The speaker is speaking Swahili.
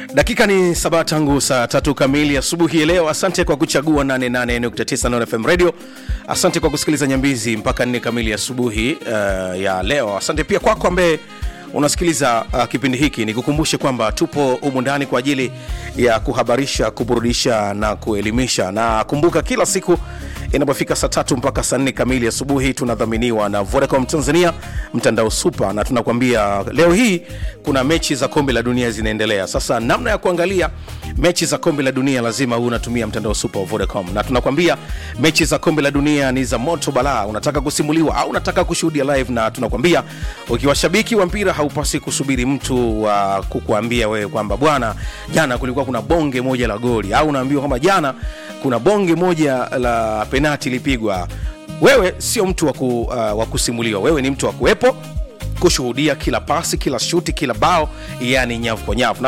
dakika ni saba tangu saa tatu kamili asubuhi ya leo asante kwa kuchagua 88.9 Nord fm radio asante kwa kusikiliza nyambizi mpaka nne kamili asubuhi uh, ya leo asante pia kwako ambaye unasikiliza uh, kipindi hiki nikukumbushe kwamba tupo humu ndani kwa ajili ya kuhabarisha kuburudisha na kuelimisha na kumbuka kila siku inapofika saa tatu mpaka saa nne kamili asubuhi tunadhaminiwa na vodacom tanzania mtandao supa na tunakuambia leo hii kuna mechi za kombe la dunia zinaendelea sasa namna ya kuangalia mechi za kombe la dunia lazima huu unatumia mtandao supa wa vodacom na tunakwambia mechi za kombe la dunia ni za moto balaa unataka kusimuliwa au unataka kushuhudia live na tunakwambia ukiwa shabiki wa mpira haupasi kusubiri mtu wa uh, kukuambia wewe kwamba bwana jana kulikuwa kuna bonge moja la goli au unaambiwa kwamba jana kuna bonge moja la penati ilipigwa wewe sio mtu wa, ku, uh, wa kusimuliwa wewe ni mtu wa kuwepo kushuhudia kila pasi kila shuti kila bao yani nyavu kwa nyavu na